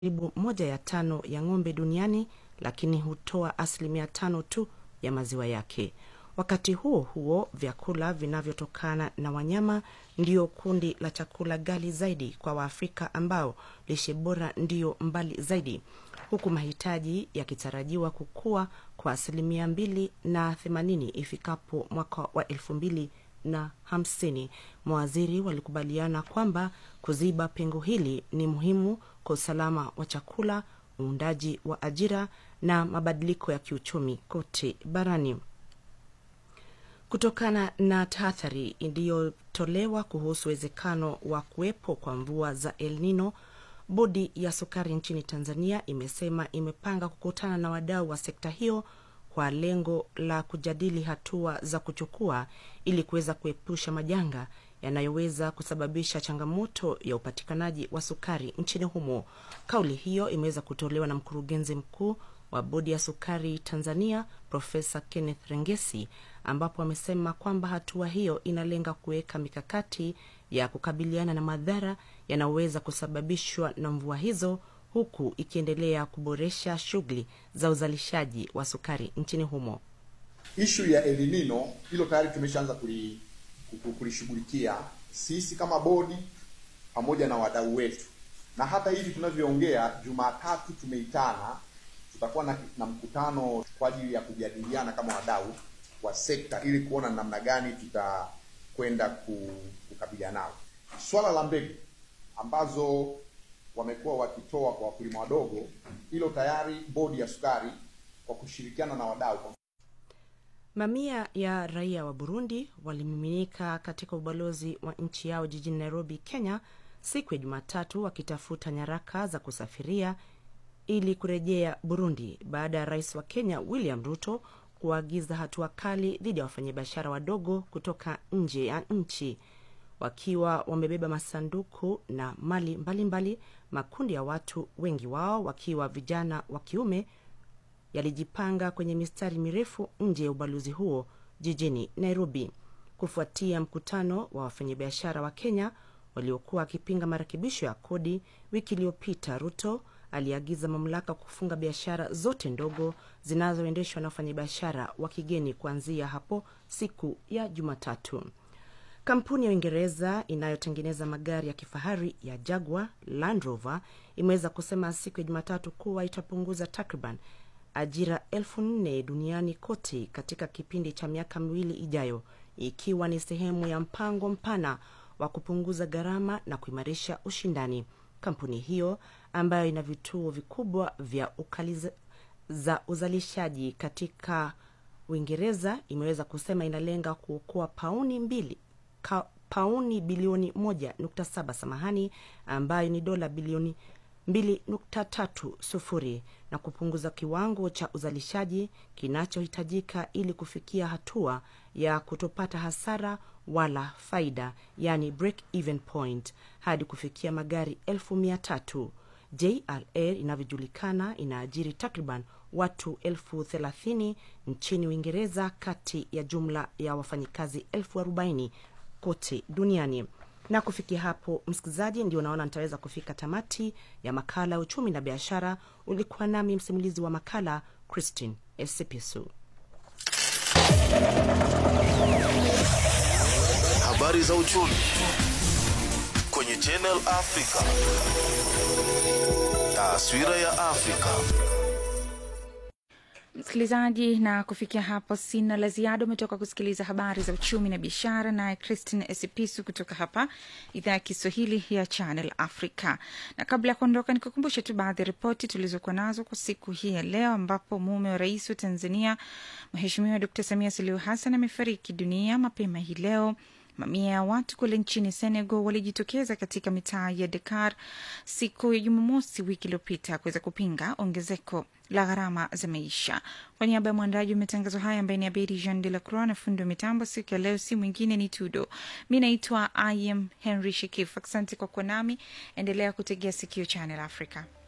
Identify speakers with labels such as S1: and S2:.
S1: karibu moja ya tano ya ng'ombe duniani, lakini hutoa asilimia tano tu ya maziwa yake. Wakati huo huo, vyakula vinavyotokana na wanyama ndio kundi la chakula ghali zaidi kwa Waafrika ambao lishe bora ndiyo mbali zaidi, huku mahitaji yakitarajiwa kukua kwa asilimia mbili na themanini ifikapo mwaka wa elfu mbili na hamsini. Mawaziri walikubaliana kwamba kuziba pengo hili ni muhimu kwa usalama wa chakula, uundaji wa ajira na mabadiliko ya kiuchumi kote barani. Kutokana na tahadhari iliyotolewa kuhusu uwezekano wa kuwepo kwa mvua za El Nino, bodi ya sukari nchini Tanzania imesema imepanga kukutana na wadau wa sekta hiyo kwa lengo la kujadili hatua za kuchukua ili kuweza kuepusha majanga yanayoweza kusababisha changamoto ya upatikanaji wa sukari nchini humo. Kauli hiyo imeweza kutolewa na mkurugenzi mkuu wa bodi ya sukari Tanzania Profesa Kenneth Rengesi, ambapo amesema kwamba hatua hiyo inalenga kuweka mikakati ya kukabiliana na madhara yanayoweza kusababishwa na mvua hizo huku ikiendelea kuboresha shughuli za uzalishaji wa sukari nchini humo.
S2: Ishu ya El Nino hilo tayari tumeshaanza kulishughulikia sisi kama bodi pamoja na wadau wetu, na hata hivi tunavyoongea, Jumatatu tumeitana, tutakuwa na, na mkutano kwa ajili ya kujadiliana kama wadau wa sekta ili kuona namna gani tutakwenda kukabiliana nao. Swala la mbegu ambazo wamekuwa wakitoa kwa wakulima wadogo, hilo tayari bodi ya sukari kwa kushirikiana na wadau.
S1: Mamia ya raia wa Burundi walimiminika katika ubalozi wa nchi yao jijini Nairobi, Kenya, siku ya Jumatatu wakitafuta nyaraka za kusafiria ili kurejea Burundi baada ya rais wa Kenya William Ruto kuagiza hatua kali dhidi ya wafanyabiashara wadogo kutoka nje ya nchi. Wakiwa wamebeba masanduku na mali mbalimbali mbali, makundi ya watu, wengi wao wakiwa vijana wa kiume, yalijipanga kwenye mistari mirefu nje ya ubalozi huo jijini Nairobi kufuatia mkutano wa wafanyabiashara wa Kenya waliokuwa wakipinga marekebisho ya kodi. Wiki iliyopita, Ruto aliagiza mamlaka kufunga biashara zote ndogo zinazoendeshwa na wafanyabiashara wa kigeni kuanzia hapo siku ya Jumatatu. Kampuni ya Uingereza inayotengeneza magari ya kifahari ya Jaguar Land Rover imeweza kusema siku ya Jumatatu kuwa itapunguza takriban ajira elfu nne duniani kote katika kipindi cha miaka miwili ijayo, ikiwa ni sehemu ya mpango mpana wa kupunguza gharama na kuimarisha ushindani. Kampuni hiyo ambayo ina vituo vikubwa vya ukaliza za uzalishaji katika Uingereza imeweza kusema inalenga kuokoa pauni mbili ka, pauni bilioni moja nukta saba samahani, ambayo ni dola bilioni mbili nukta tatu sufuri na kupunguza kiwango cha uzalishaji kinachohitajika ili kufikia hatua ya kutopata hasara wala faida, yani break even point hadi kufikia magari elfu mia tatu. JLR inavyojulikana inaajiri takriban watu elfu thelathini nchini Uingereza kati ya jumla ya wafanyikazi elfu arobaini kote duniani. Na kufikia hapo, msikilizaji, ndio naona nitaweza kufika tamati ya makala ya uchumi na biashara. Ulikuwa nami msimulizi wa makala Christine Esipisu.
S3: Habari za uchumi kwenye Channel Africa. Taswira ya Afrika.
S4: Msikilizaji, na kufikia hapo sina la ziada. Umetoka kusikiliza habari za uchumi na biashara, naye Christine Esipisu kutoka hapa idhaa ya Kiswahili ya Channel Africa. Na kabla ya kuondoka, nikukumbushe tu baadhi ya ripoti tulizokuwa nazo kwa siku hii ya leo, ambapo mume wa rais wa Tanzania Mheshimiwa Dkt Samia Suluhu Hassan amefariki dunia mapema hii leo. Mamia ya watu kule nchini Senegal walijitokeza katika mitaa ya Dakar siku ya Jumamosi wiki iliyopita kuweza kupinga ongezeko la gharama za maisha. Kwa niaba ya mwandaji wa matangazo haya ambaye ni Abedi Jean de la Croix na fundi wa mitambo siku ya leo, si mwingine ni Tudo. Mi naitwa Im Henry Shekif. Asante kwa kuwa nami, endelea kutegea sikio Channel Africa.